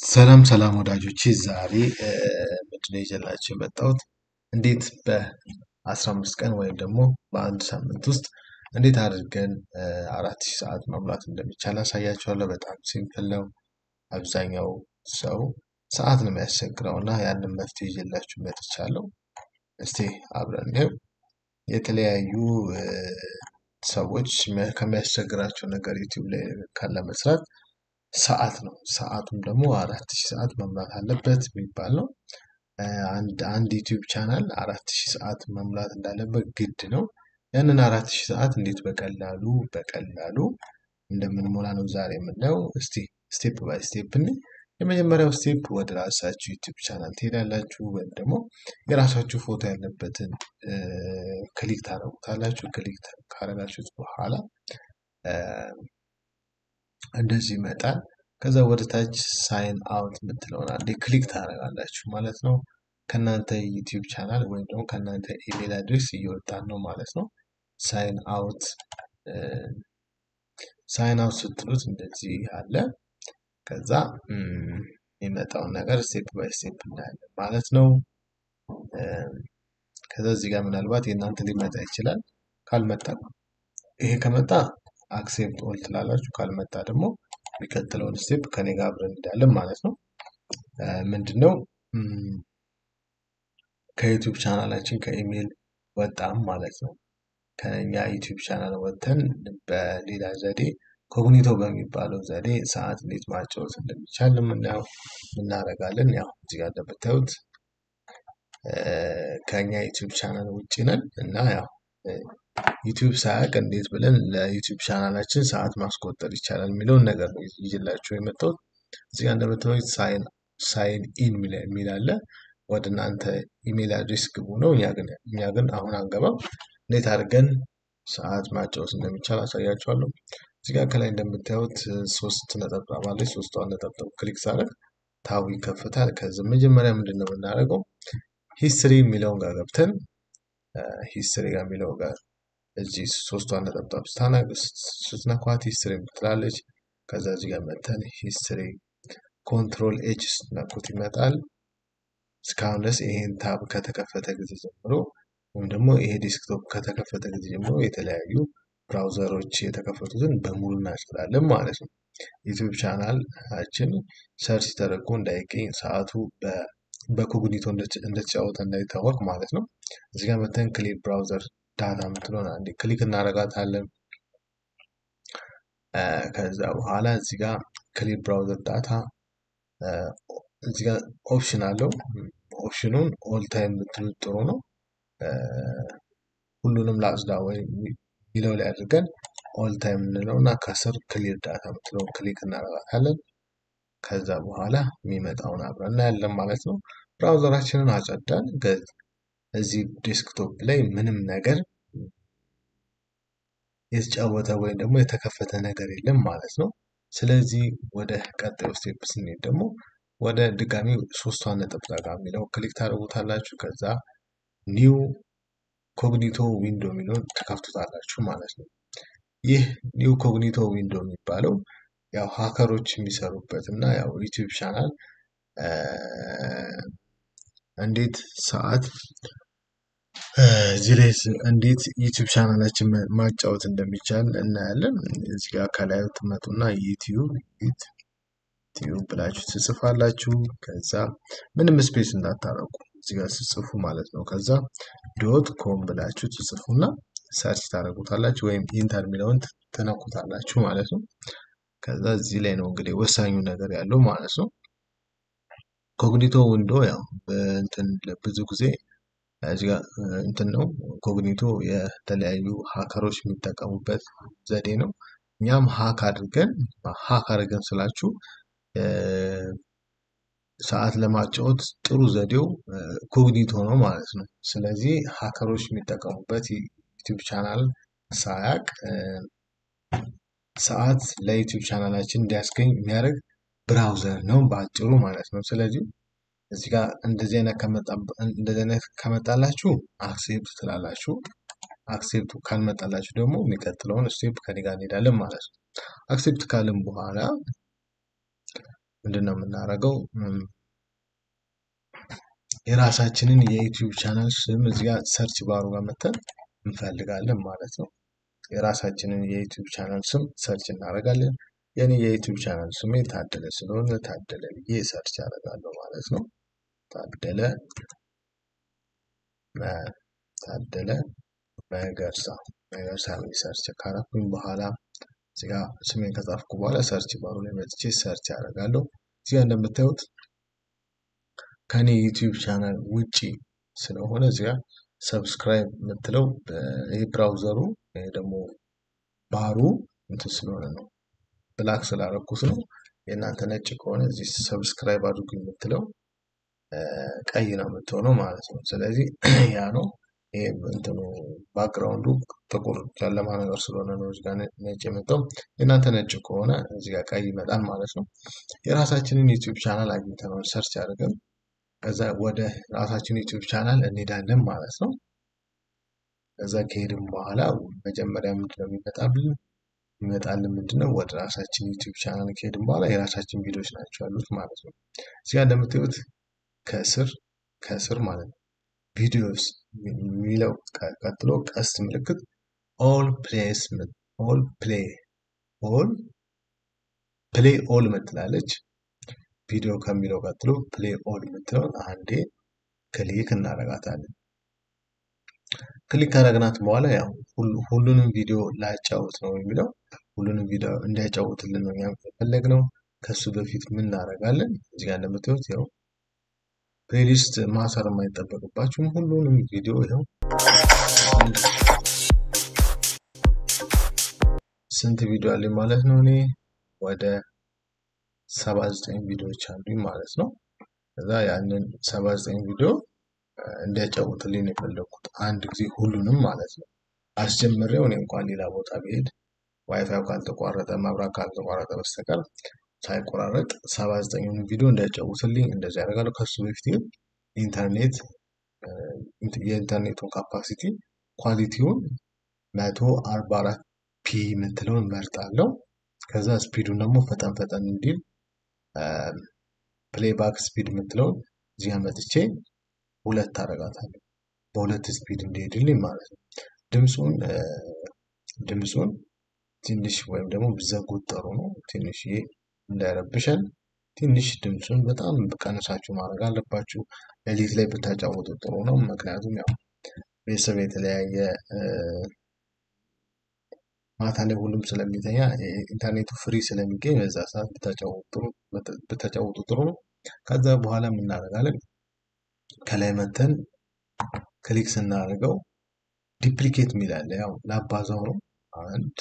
ሰላም ሰላም ወዳጆቼ ዛሬ ምንድነው ይዤላችሁ የመጣሁት እንዴት በአስራ አምስት ቀን ወይም ደግሞ በአንድ ሳምንት ውስጥ እንዴት አድርገን አራት ሺህ ሰዓት መሙላት እንደሚቻል አሳያችኋለሁ። በጣም ሲምፕል ነው። አብዛኛው ሰው ሰዓት ነው የሚያስቸግረው እና ያንን መፍትሄ ይዤላችሁ መጥቻለሁ። እስቲ አብረን እንየው። የተለያዩ ሰዎች ከሚያስቸግራቸው ነገር ዩቲዩብ ላይ ካለ መስራት ሰዓት ነው። ሰዓቱም ደግሞ አራት ሺህ ሰዓት መሙላት አለበት የሚባል ነው። አንድ አንድ ዩቲዩብ ቻናል አራት ሺህ ሰዓት መሙላት እንዳለበት ግድ ነው። ያንን አራት ሺህ ሰዓት እንዴት በቀላሉ በቀላሉ እንደምንሞላ ነው ዛሬ የምናየው። እስቲ ስቴፕ ባይ ስቴፕ እንይ። የመጀመሪያው ስቴፕ ወደ ራሳችሁ ዩቲዩብ ቻናል ትሄዳላችሁ ወይም ደግሞ የራሳችሁ ፎቶ ያለበትን ክሊክ ታደርጉታላችሁ። ክሊክ ካደረጋችሁት በኋላ እንደዚህ ይመጣል። ከዛ ወደ ታች ሳይን አውት የምትለውን አንዴ ክሊክ ታደርጋላችሁ ማለት ነው። ከእናንተ ዩቲዩብ ቻናል ወይም ደግሞ ከእናንተ ኢሜል አድሬስ እየወጣን ነው ማለት ነው። ሳይን አውት ሳይን አውት ስትሉት እንደዚህ አለ። ከዛ የሚመጣውን ነገር ስቴፕ ባይ ስቴፕ እናያለን ማለት ነው። ከዛ እዚህ ጋር ምናልባት የእናንተ ሊመጣ ይችላል። ካልመጣ ይሄ ከመጣ አክሴፕት ኦል ትላላችሁ። ካልመጣ ደግሞ የሚቀጥለውን ስቴፕ ከኔ ጋር አብረን እንሄዳለን ማለት ነው። ምንድነው ከዩቲዩብ ቻናላችን ከኢሜል ወጣም ማለት ነው። ከኛ ዩቲዩብ ቻናል ወጥተን በሌላ ዘዴ ኮግኒቶ በሚባለው ዘዴ ሰዓት እንዴት ማጫወት እንደሚቻል የምናየው እናደርጋለን። ያው እዚህ ጋር እንደምታዩት ከኛ ዩቲዩብ ቻናል ውጭ ነን እና ያው ዩቲዩብ ሳያውቅ እንዴት ብለን ለዩቲዩብ ቻናላችን ሰዓት ማስቆጠር ይቻላል የሚለውን ነገር ነው ይዤላችሁ የመጣሁት። እዚህ ጋር እንደምታዩት ሳይን ሳይን ኢን የሚል አለ። ወደ እናንተ ኢሜል አድሬስ ግቡ ነው። እኛ ግን እኛ ግን አሁን አንገባም። እንዴት አድርገን ሰዓት ማጫወት እንደሚቻል አሳያችኋለሁ። እዚህ ጋር ከላይ እንደምታዩት ሶስት ነጠብጣብ አለች። ሶስቷን ነጠብጣብ ክሊክ ሳደርግ ታቡ ይከፍታል። ከዚህ መጀመሪያ ምንድን ነው የምናደርገው? ሂስትሪ የሚለውን ጋር ገብተን ሂስትሪ ጋር የሚለው ጋር እዚህ ሶስቷን ነጠብጣብ ስትነኳት ሂስትሪ ትላለች። ከዛ እዚህ ጋር መተን ሂስትሪ ኮንትሮል ኤች ስትነኩት ይመጣል። እስካሁን ድረስ ይሄን ታብ ከተከፈተ ጊዜ ጀምሮ ወይም ደግሞ ይሄ ዴስክቶፕ ከተከፈተ ጊዜ ጀምሮ የተለያዩ ብራውዘሮች የተከፈቱትን በሙሉ እናጭዳለን ማለት ነው። ዩቲዩብ ቻናላችን ሰርች ተደርጎ እንዳይገኝ ሰዓቱ በኮግኒቶ እንደተጫወተ እንዳይታወቅ ማለት ነው። እዚህ ጋር መተን ክሊር ብራውዘር ዳታ የምትለውን አንዴ ክሊክ እናደርጋታለን። ከዛ በኋላ እዚህ ጋር ክሊር ብራውዘር ዳታ እዚህ ጋር ኦፕሽን አለው። ኦፕሽኑን ኦል ታይም ብትሉት ጥሩ ነው። ሁሉንም ላጽዳ ወይ ሚለው ላይ አድርገን ኦል ታይም እንለው እና ከስር ክሊር ዳታ የምትለውን ክሊክ እናደርጋታለን። ከዛ በኋላ የሚመጣውን አብረን እናያለን ማለት ነው። ብራውዘራችንን አጸዳን። እዚህ ዴስክቶፕ ላይ ምንም ነገር የተጫወተ ወይም ደግሞ የተከፈተ ነገር የለም ማለት ነው። ስለዚህ ወደ ቀጣዩ ስቴፕ ስንሄድ ደግሞ ወደ ድጋሚ ሶስቷን ነጠብጣብ ጋር የሚለው ክሊክ ታደርጉታላችሁ። ከዛ ኒው ኮግኒቶ ዊንዶ የሚለውን ተከፍቱታላችሁ ማለት ነው። ይህ ኒው ኮግኒቶ ዊንዶ የሚባለው ያው ሀከሮች የሚሰሩበት እና ያው ዩቲዩብ ቻናል እንዴት ሰዓት እዚህ ላይ እንዴት ዩቲዩብ ቻናላችን ማጫወት እንደሚቻል እናያለን። እዚህ ጋር ከላይ ትመጡና ዩቲዩብ ዩቲዩብ ብላችሁ ትጽፋላችሁ። ከዛ ምንም ስፔስ እንዳታረጉ እዚህ ጋር ስጽፉ ማለት ነው። ከዛ ዶት ኮም ብላችሁ ትጽፉና ሰርች ታደርጉታላችሁ ወይም ኢንተር የሚለውን ትነኩታላችሁ ማለት ነው። ከዛ እዚህ ላይ ነው እንግዲህ ወሳኙ ነገር ያለው ማለት ነው። ኮግኒቶ ዊንዶ ያው እንትን ብዙ ጊዜ እዚህ ጋር እንትን ነው ኮግኒቶ የተለያዩ ሀከሮች የሚጠቀሙበት ዘዴ ነው። እኛም ሀክ አድርገን ሀክ አድርገን ስላችሁ ሰዓት ለማጫወት ጥሩ ዘዴው ኮግኒቶ ነው ማለት ነው። ስለዚህ ሀከሮች የሚጠቀሙበት ዩቲዩብ ቻናል ሳያቅ ሰዓት ለዩቲዩብ ቻናላችን እንዲያስገኝ የሚያደርግ ብራውዘር ነው በአጭሩ ማለት ነው። ስለዚህ እዚህ ጋር እንደዚህ አይነት እንደዚህ አይነት ከመጣላችሁ አክሴፕት ትላላችሁ። አክሴፕቱ ካልመጣላችሁ ደግሞ የሚቀጥለውን ስቴፕ ከኔ ጋር እንሄዳለን ማለት ነው። አክሴፕት ካልን በኋላ ምንድን ነው የምናደርገው? የራሳችንን የዩቲዩብ ቻናል ስም እዚህ ጋር ሰርች ባሩ ጋር መተን እንፈልጋለን ማለት ነው። የራሳችንን የዩቲዩብ ቻናል ስም ሰርች እናደርጋለን። የኔ የዩቲዩብ ቻናል ስሜ ታደለ ስለሆነ ታደለ ብዬ ሰርች አደርጋለሁ ማለት ነው። ታደለ ታደለ መገርሳ መገርሳ ብዬ ሰርች ካረኩኝ በኋላ እዚህ ጋር ስሜን ከጻፍኩ በኋላ ሰርች ባሩ ላይ መጥቼ ሰርች አደርጋለሁ። እዚህ ጋር እንደምታዩት ከኔ ዩቲዩብ ቻናል ውጪ ስለሆነ እዚህ ጋር ሰብስክራይብ የምትለው ይህ ብራውዘሩ ይሄ ደግሞ ባሩ እንትን ስለሆነ ነው ብላክ ስላደረኩት ነው። የእናንተ ነጭ ከሆነ እዚህ ሰብስክራይብ አድርጉ የምትለው ቀይ ነው የምትሆነው ማለት ነው። ስለዚህ ያ ነው ይሄ እንትኑ ባክግራውንዱ ጥቁር ጨለማ ነገር ስለሆነ ነው እዚህ ጋር ነጭ የመጣው። የእናንተ ነጭ ከሆነ እዚህ ጋር ቀይ ይመጣል ማለት ነው። የራሳችንን ዩቲዩብ ቻናል አግኝተነዋል ሰርች አድርገን ከዛ ወደ ራሳችን ዩቲዩብ ቻናል እንሄዳለን ማለት ነው። ከዛ ከሄድን በኋላ መጀመሪያ ምንድነው የሚመጣብን? ይመጣልን ምንድነው ወደ ራሳችን ዩቲዩብ ቻናል ከሄድን በኋላ የራሳችን ቪዲዮዎች ናቸው ያሉት ማለት ነው። እዚህ ጋር እንደምታዩት ከስር ከስር ማለት ነው ቪዲዮስ የሚለው ቀጥሎ ቀስት ምልክት ኦል ፕሌስ ኦል ፕሌይ ኦል ፕሌይ ኦል ምትላለች። ቪዲዮ ከሚለው ቀጥሎ ፕሌይ ኦል የምትለውን አንዴ ክሊክ እናደርጋታለን። ክሊክ ካደረግናት በኋላ ያው ሁሉንም ቪዲዮ ላያጫውት ነው የሚለው ሁሉንም ቪዲዮ እንዲያጫውትልን ነው የፈለግነው። ከሱ በፊት ምን እናደርጋለን? እዚህ ጋር እንደምታዩት ያው ፕሌሊስት ማሰር የማይጠበቅባችሁም ሁሉንም ቪዲዮ ይኸው ስንት ቪዲዮ አለኝ ማለት ነው እኔ ወደ ሰባ ዘጠኝ ቪዲዮዎች አሉኝ ማለት ነው። ከዛ ያንን ሰባ ዘጠኝ ቪዲዮ እንዲያጫውትልኝ ነው የፈለግኩት አንድ ጊዜ ሁሉንም ማለት ነው። አስጀምሬው እኔ እንኳን ሌላ ቦታ ብሄድ ዋይፋይ ካልተቋረጠ መብራት ካልተቋረጠ በስተቀር ሳይቆራረጥ ሰባ ዘጠኙን ቪዲዮ እንዲያጫውትልኝ እንደዚህ ያደርጋለሁ። ከሱ በፊት ግን ኢንተርኔት የኢንተርኔቱን ካፓሲቲ ኳሊቲውን መቶ አርባ አራት ፒ የምትለውን መርጣለሁ። ከዛ ስፒዱን ደግሞ ፈጠን ፈጠን እንዲል ፕሌይባክ ስፒድ የምትለውን እዚህ መጥቼ ሁለት አደርጋታለሁ። በሁለት ስፒድ እንዲሄድልኝ ማለት ነው። ድምፁን ድምፁን ትንሽ ወይም ደግሞ ብዘጉት ጥሩ ነው። ትንሽ እንዳይረብሸን ትንሽ ድምፁን በጣም ቀንሳችሁ ማድረግ አለባችሁ። ሌሊት ላይ ብታጫወቱ ጥሩ ነው። ምክንያቱም ያው ቤተሰብ የተለያየ ማታ ላይ ሁሉም ስለሚተኛ ኢንተርኔቱ ፍሪ ስለሚገኝ በዛ ሰዓት ብታጫውቱ ጥሩ ነው። ከዛ በኋላ የምናደርጋለን ከላይ መተን ክሊክ ስናደርገው ዲፕሊኬት የሚል አለ። ያው ላባዛው ነው። አንድ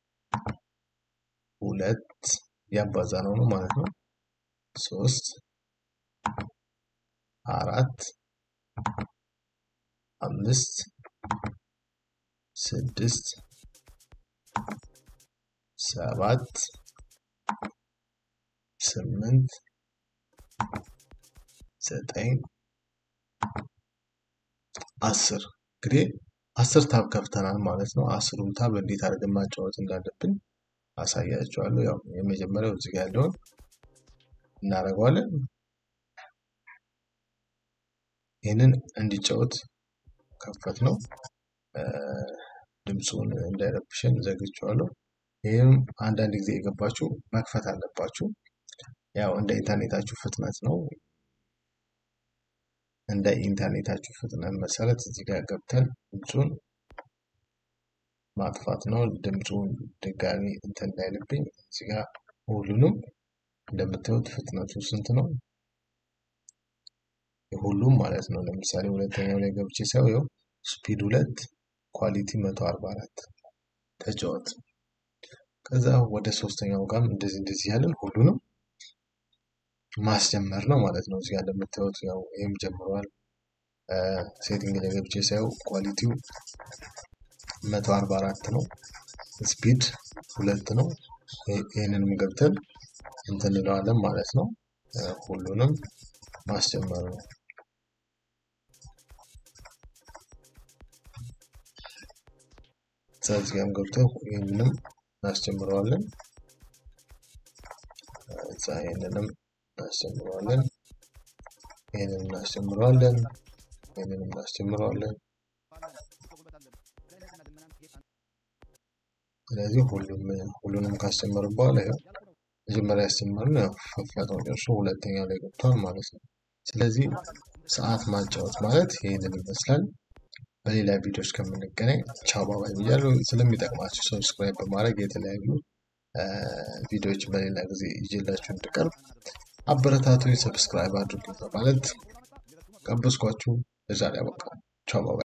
ሁለት ያባዛ ነው ነው ማለት ነው። ሶስት አራት አምስት ስድስት ሰባት ስምንት ዘጠኝ አስር እንግዲህ አስር ታብ ከፍተናል ማለት ነው። አስሩም ታብ እንዴት አድርገን ማጫወት እንዳለብን አሳያቸዋለሁ። ያው የመጀመሪያው እዚህ ጋር ያለውን እናደርገዋለን። ይህንን እንዲጫወት ከፈት ነው። ድምፁን እንዳይረብሽን ዘግቼዋለሁ። ይህም አንዳንድ ጊዜ የገባችሁ መክፈት አለባችሁ። ያው እንደ ኢንተርኔታችሁ ፍጥነት ነው። እንደ ኢንተርኔታችሁ ፍጥነት መሰረት እዚህ ጋር ገብተን ድምፁን ማጥፋት ነው። ድምፁን ድጋሚ እንትን እንዳይልብኝ እዚህ ጋር ሁሉንም እንደምታዩት ፍጥነቱ ስንት ነው? ሁሉም ማለት ነው። ለምሳሌ ሁለተኛው ላይ ገብቼ ሳየው ስፒድ ሁለት ኳሊቲ መቶ አርባ አራት ተጫወት። ከዛ ወደ ሶስተኛው ጋርም እንደዚህ እንደዚህ ያለን ሁሉንም ማስጀመር ነው ማለት ነው። እዚጋ እንደምታዩት ያው ይህም ጀምረዋል። ሴቲንግ ላይ ገብቼ ሳየው ኳሊቲው መቶ አርባ አራት ነው። ስፒድ ሁለት ነው። ይህንንም ገብተን እንትን እንለዋለን ማለት ነው። ሁሉንም ማስጀመር ነው። እዚህ ጋርም ገብተን ይህንንም እናስጀምረዋለን። እዛ ይህንንም እናስጀምረዋለን። ይህንን እናስጀምረዋለን። ይህንን እናስጀምረዋለን። ስለዚህ ሁሉም ሁሉንም ካስጀመርን በኋላ ያው መጀመሪያ ያስጀመርነው ያው ፈጥኖ ደርሶ ሁለተኛው ላይ ገብቷል ማለት ነው። ስለዚህ ሰዓት ማጫወት ማለት ይህንን ይመስላል። በሌላ ቪዲዮዎች ከምንገናኝ ቻው ባባይ ብያለሁ። ስለሚጠቅማችሁ ሰብስክራይብ በማድረግ የተለያዩ ቪዲዮዎች በሌላ ጊዜ ይዤላችሁ እንድቀርብ አበረታቱኝ፣ ሰብስክራይብ አድርጉኝ በማለት ቀበስኳችሁ። ለዛሬ አበቃ። ቻው ባባይ።